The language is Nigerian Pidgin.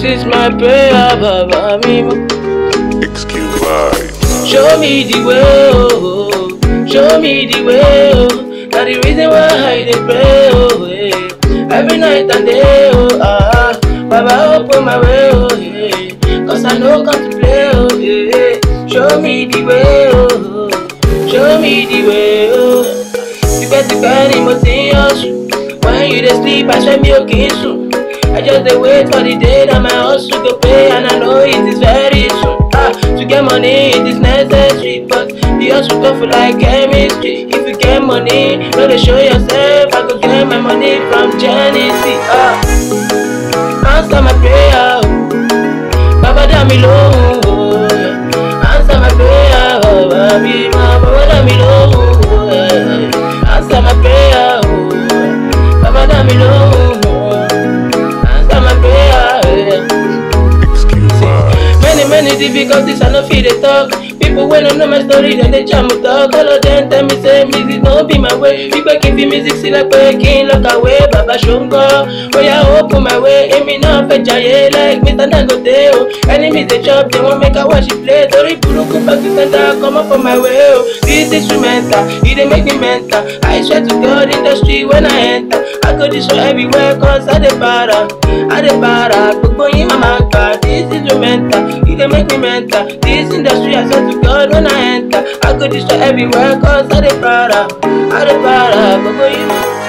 This is my prayer, Baba Mimo. Excuse vibes. Show me the way, oh, oh. show me the way, oh. Now the reason why I dey pray, oh, yeah. Every night and day, oh, ah. Baba open my way, oh, yeah. Cause I know come to play, oh, yeah. Show me the way, oh, oh. show me the way, oh. Tipẹ́tipẹ́ ni mo ti ń hustle. When you dey sleep, I swear mi ò kì í sùn. I just dey wait for the day that my hustle go pay and I know it is very soon. Ah, to get money it is necessary, but the hustle tough like chemistry. If you get money, no dey show yourself. I go get my money from Genesis. Ah, answer my prayer, oh. Baba dá mi lóhùn, oh. Answer my prayer, oh. Baby, ma, Baba dá mi lóhùn, oh. Answer my prayer, oh. Baba dá mi lóhùn, oh. Answer my prayer, yeah. Excuse vibes. Many, many difficulties, I no fit dey talk. People wey no know my story, dem dey jam talk. All of them tell me say music no be my way. Wípé kí n fi music sílẹ̀ pé kí n lọ kàwé. Bàbá ṣòǹgọ́, oya open my way. Èmi náà fẹ́ jayé like Mr. Dangote o. Enemies dey chop, they wan make I watch it play. Torí burúkú pàṣẹ center, comot for my way o. This instrumental, e dey make me mental. I swear to God, industry when I enter. I go dey show everywhere cause I dey para. I dey para, gbogbo yín máa ma gbà. This instrumental, e dey make me mental. This industry, I swear to God when I enter. I go dey show everywhere cause I dey para. I dey para, gbogbo yín.